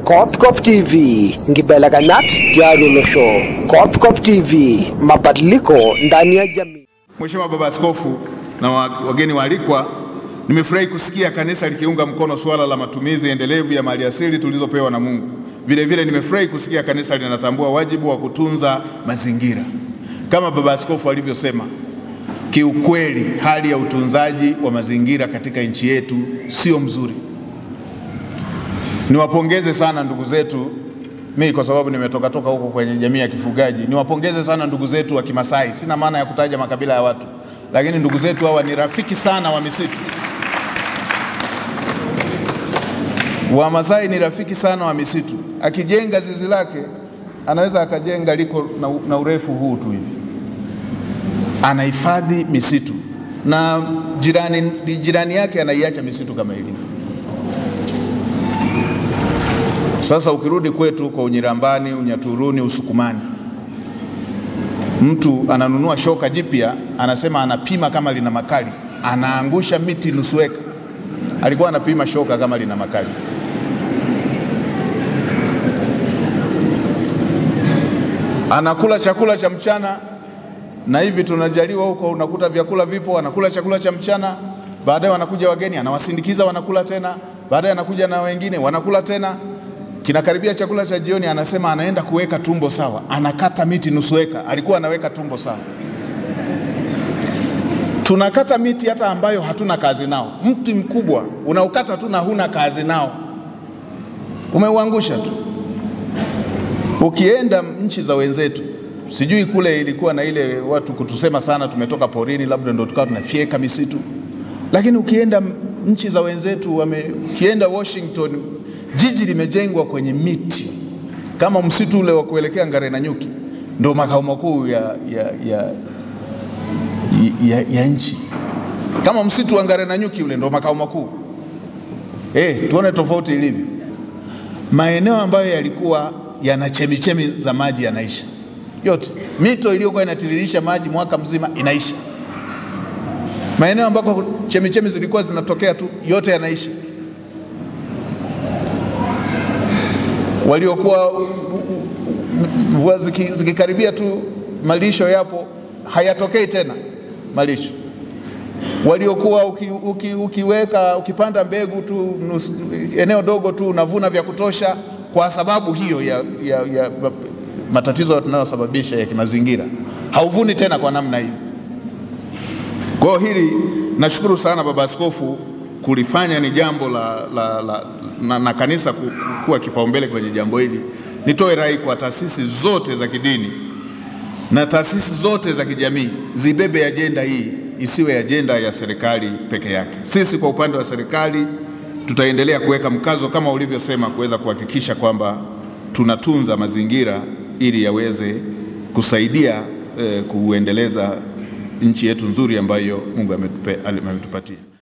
Kopkop TV, ngibelekenyat tialolosho. Kopkop TV, mabadiliko ndani ya jamii. Mheshimiwa Baba Askofu na wa- wageni waalikwa, nimefurahi kusikia kanisa likiunga mkono suala la matumizi endelevu ya maliasili tulizopewa na Mungu. Vile vile nimefurahi kusikia kanisa linatambua wajibu wa kutunza mazingira. Kama Baba Askofu alivyosema, kiukweli hali ya utunzaji wa mazingira katika nchi yetu sio mzuri. Niwapongeze sana ndugu zetu, mimi kwa sababu nimetoka toka huko kwenye jamii ya kifugaji, niwapongeze sana ndugu zetu wa Kimasai. Sina maana ya kutaja makabila ya watu, lakini ndugu zetu hawa ni rafiki sana wa misitu. Wamasai ni rafiki sana wa misitu. Akijenga zizi lake anaweza akajenga liko na, na urefu huu tu hivi, anahifadhi misitu na jirani, jirani yake anaiacha misitu kama ilivyo. Sasa ukirudi kwetu kwa Unyirambani, Unyaturuni, Usukumani, mtu ananunua shoka jipya, anasema anapima kama lina makali, anaangusha miti nusu eka. Alikuwa anapima shoka kama lina makali. Anakula chakula cha mchana, na hivi tunajaliwa huko, unakuta vyakula vipo, anakula chakula cha mchana, baadaye wanakuja wageni, anawasindikiza wanakula tena, baadaye anakuja na wengine wanakula tena kinakaribia chakula cha jioni, anasema anaenda kuweka tumbo sawa, anakata miti nusu eka. Alikuwa anaweka tumbo sawa. Tunakata miti hata ambayo hatuna kazi nao. Mti mkubwa unaukata tu na huna kazi nao, umeuangusha tu. Ukienda nchi za wenzetu, sijui kule ilikuwa na ile watu kutusema sana, tumetoka porini, labda ndo tukawa tunafyeka misitu, lakini ukienda nchi za wenzetu wame, ukienda Washington jiji limejengwa kwenye miti kama msitu ule wa kuelekea Ngare na Nyuki, ndo makao makuu ya, ya, ya, ya, ya nchi. Kama msitu wa Ngare na Nyuki ule ndo makao makuu. Eh, tuone tofauti ilivyo. Maeneo ambayo yalikuwa yana chemichemi za maji yanaisha yote, mito iliyokuwa inatiririsha maji mwaka mzima inaisha. Maeneo ambako chemichemi zilikuwa zinatokea tu yote yanaisha. waliokuwa mvua ziki- zikikaribia tu malisho yapo hayatokei tena malisho. Waliokuwa uki, uki, ukiweka ukipanda mbegu tu nusu, eneo dogo tu unavuna vya kutosha, kwa sababu hiyo ya, ya, ya matatizo tunayosababisha ya kimazingira, hauvuni tena kwa namna hiyo. Kwa hiyo hili nashukuru sana Baba Askofu kulifanya ni jambo la, la, la, na, na kanisa ku- ku- kuwa kipaumbele kwenye jambo hili. Nitoe rai kwa taasisi zote za kidini na taasisi zote za kijamii zibebe ajenda hii, isiwe ajenda ya serikali peke yake. Sisi kwa upande wa serikali tutaendelea kuweka mkazo kama ulivyosema, kuweza kuhakikisha kwamba tunatunza mazingira ili yaweze kusaidia eh, kuendeleza nchi yetu nzuri ambayo Mungu ametupe- ametupatia.